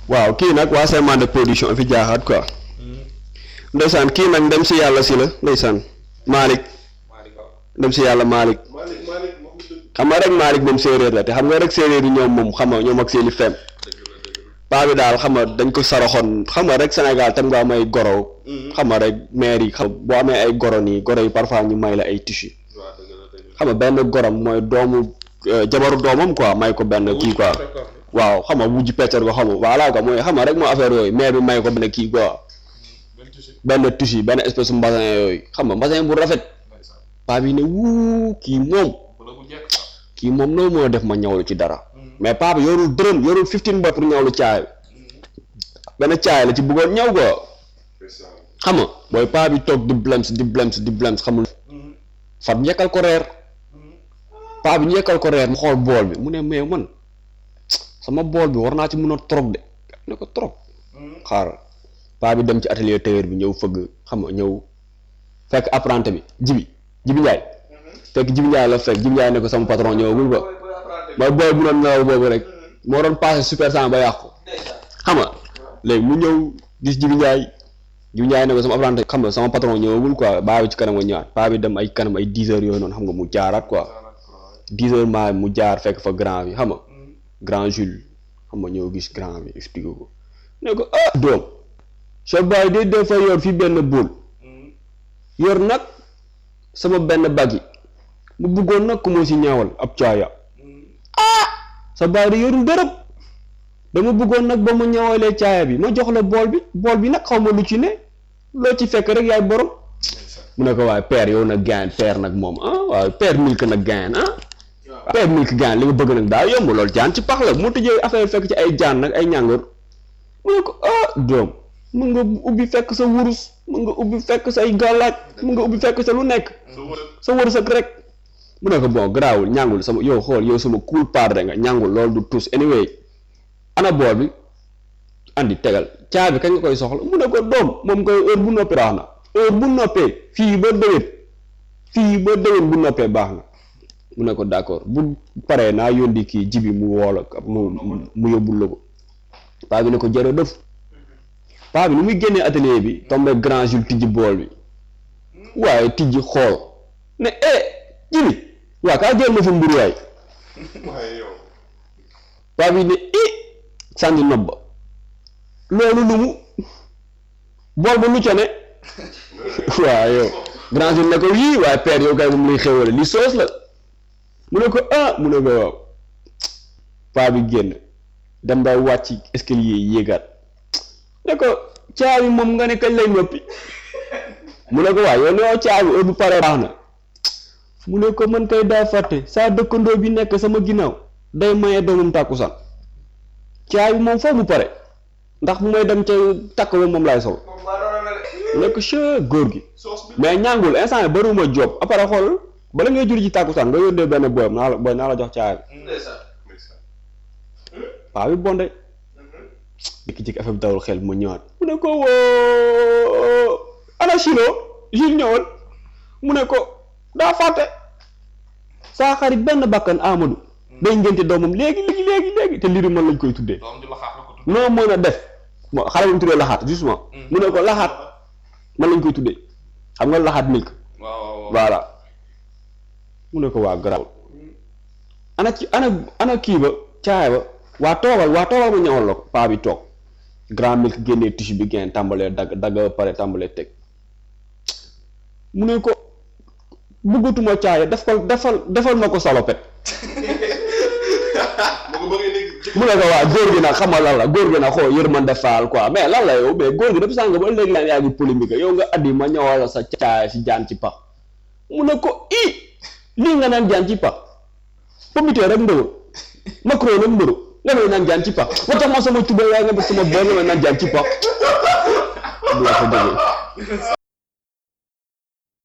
waaw kii nag waa Semence de production fi jaaxaat quoi ndeysaan kii nag ndem si yàlla si la ndeysaan Malick ndem si yàlla Malick xam nga rek Malick moom séeréer la te xam nga rek séeréer yi ñoom moom xam nga ñoom ak seeni fem paa bi daal xam nga dañ ko saraxoon xam nga rek Sénégal tam nga am ay goro xam nga rek maire yi xam boo amee ay goro nii goro yi parfois ñu may la ay tissu xam nga benn gorom mooy doomu jabaru doomam quoi may ko benn kii quoi waaw xam nga wujj peccar ko xam nga voilà quoi mooy xam nga rek moo affaire yooyu maire bi may ko benn kii quoi benn tissu benn espèce mbasin yooyu xam nga mbasin bu rafet paa bi ne wuu kii moom kii moom loolu moo def ma ñawlu ci dara mais paa bi yorul dërëm yorul fifteen ba pour ñawlu caay benn caay la ci bëggoon ñaw ko xam nga booy paa bi toog di blems di blems di blems xamul fat njëkkal ko reer paa bi njëkkal ko reer mu xool bool bi mu ne mais man sama bool bi war naa ci mën a trop de ne ko trop xaaral paa bi dem ci atelier tailleur bi ñëw fëgg xam nga ñëw fekk apprenti bi jibi jibi njaay fekk jibi njaay la fekk jibi njaay ne ko sama patron ñëwagul ba mooy booy bu doon nelaw boobu rek moo doon passé super sang ba yàqu xam nga léegi mu ñëw gis jibi njaay jibi njaay ne ko sama apprenti xam nga sama patron ñëwagul quoi baa bi ci kanam nga ñëwaat paa bi dem ay kanam ay dix heures yooyu noonu xam nga mu jaaraat quoi dix heures maa mu jaar fekk fa grand bi xam nga grand Jules xam nga ñëw gis grand bi expliqué ko ne ko ah doom sa baay de dafa yor fi benn bool yor nag sama benn bag yi mu bëggoon nag ku ma si ñaawal ab caaya ah sa baay de yorul dërëm dama bëggoon nag ba mu ñawalee caaya bi ma jox la bool bi bool bi nag xaw ma lu ci ne loo ci fekk rek yaay borom mu ne ko waaye père yow nag gain père nag moom ah waaye père milk nag gain ah père milk gain li nga bëgg nag daa yomb loolu jaan ci pax la mu tëjee affaire fekk ci ay jaan nag ay ñàngoor mu ne ko ah doom mën nga ubbi fekk sa wurus mën nga ubbi fekk say gàllaaj mën nga ubbi fekk sa lu nekk sa wërsëg rek mu ne ko bon garaawul ñàngul sama yow xool yow sama cool padre nga ñàngul loolu du tus anyway ana bool bi andi tegal caabi kañ nga koy soxla mu ne ko doom moom koy heure bu noppee baax na heure bu noppee fii ba déwén fii ba déwén bu noppee baax na mu ne ko d'accord bu paree naa yóndi kii jibi mu woola mu mu yóbbul la ko paa bi ne ko jërëjëf paa bi ni muy génnee atelier bi tombé grand Jules tijji bool bi waaye tijji xool ne eh jibi waa kaa jël ma fa mburu waay paa bi ne i sànni nob ba loolu lu mu bool ba lu ca ne waaw yow grand Jules ne ko yii waaye père yow kay moom lay xéwale li soos la mu ne ko ah mu ne ko waaw paa bi génn dem ba wàcc escalier yi yéegaat ne ko caabi moom nga ne kañ lay noppi mu ne ko waaw yow ne yow caabi heure bu paree baax na mu ne ko man kay daa fàtte saa dëkkandoo bi nekk sama ginnaaw day maye doomam tàkkusaan caabi moom foofu mu pare ndax bu may dem ca takk ba moom laay sol mu ne ko che góor gi mais ñàngul instant yi bariwuma job après xool bala ngay jur ci tàkkusaan nga yónnee benn booyam naa la booy naa la jox caabi paa bi bonde jékki-jékki affaire bi dawul xel mu ñëwaat mu ne ko woo ana Chino Jules ñëwal mu ne ko daa fàtte saa xarit benn bakkan Amadou day ngénte doomam léegi léegi léegi léegi te liiri man lañ koy tuddee noo mën a def mo xale bu ñu tuddee laxaat justement mu ne ko laxaat man lañ koy tuddee xam nga laxaat milk voilà mu ne ko waa garaaw ana ci ana ana kii ba caay ba waa toogal waa toogal ma ñëwal la ko paa bi toog grand milk génnee tissu bi génn tàmbalee dagg dagg ba pare tàmbalee teg mu ne ko bëggatuma caaya def ko defal defal ma ko salopet mu ne ko waa góor gi nag xamal lan la góor gi nag xool yërmande faal quoi mais lan la yow mais góor gi dafa sàng ba léegi laan yaa ngi polémique yow nga addi ma ñëwal sa caaya si jaan ci pax mu ne ko i lii nga naan jaan ci pax pomité rek mbëru macro nag mbëru nga may naan jaan ci pax ba tax ma sama tuba yaa nga def sama bon nga may naan jaan ci pax du la ko déggee